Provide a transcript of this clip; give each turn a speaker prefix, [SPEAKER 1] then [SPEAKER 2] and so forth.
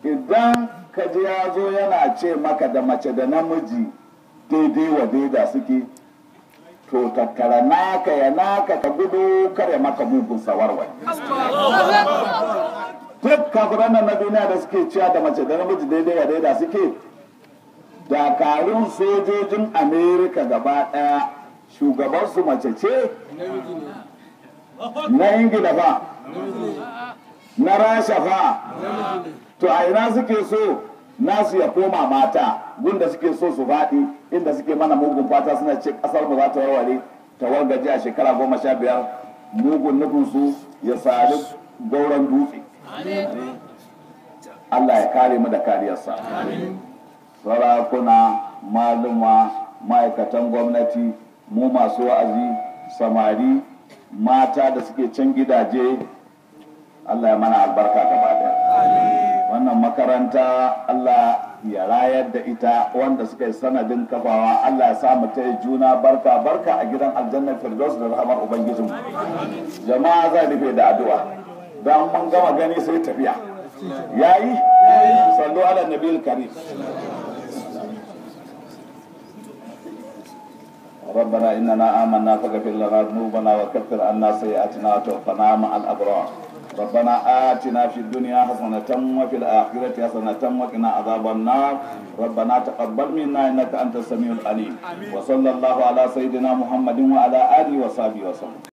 [SPEAKER 1] idan ka ji ya zo yana ce maka da mace da namiji daidai wa daida suke to tattara naka ya naka ka gudu kare maka mugun sawarwai duk kafiran nan na duniya da suke ciya da mace da namiji daidai wa daida suke dakarun sojojin amerika gaba daya shugabansu mace ce na ingila fa na rasha fa to a ina suke so nasu ya koma mata gunda suke so su faɗi inda suke mana mugun fata suna ce ƙasar mu za ta warware ta wargaje a shekara goma sha biyar mugun nufinsu ya sari gauran dutse Allah ya kare mu da kariyarsa sarakuna maluma ma'aikatan gwamnati mu masu wa'azi samari mata da suke can gidaje Allah ya mana albarka gaba daya wannan makaranta Allah ya rayar da ita wanda suka yi sanadin kafawa Allah ya samu ta juna barka barka a gidan aljannar firdaus da rahamar ubangijin jama'a zai rufe da addu'a don mun gama gani sai tafiya yayi sallu ala nabiyil karim ربنا إننا آمنا فاغفر لنا ذنوبنا وكفر عنا سيئاتنا وتوفنا مع الأبرار ربنا آتنا في الدنيا حسنة وفي الآخرة حسنة وقنا عذاب النار ربنا تقبل منا إنك أنت السميع العليم وصلى الله على سيدنا محمد وعلى آله وصحبه وسلم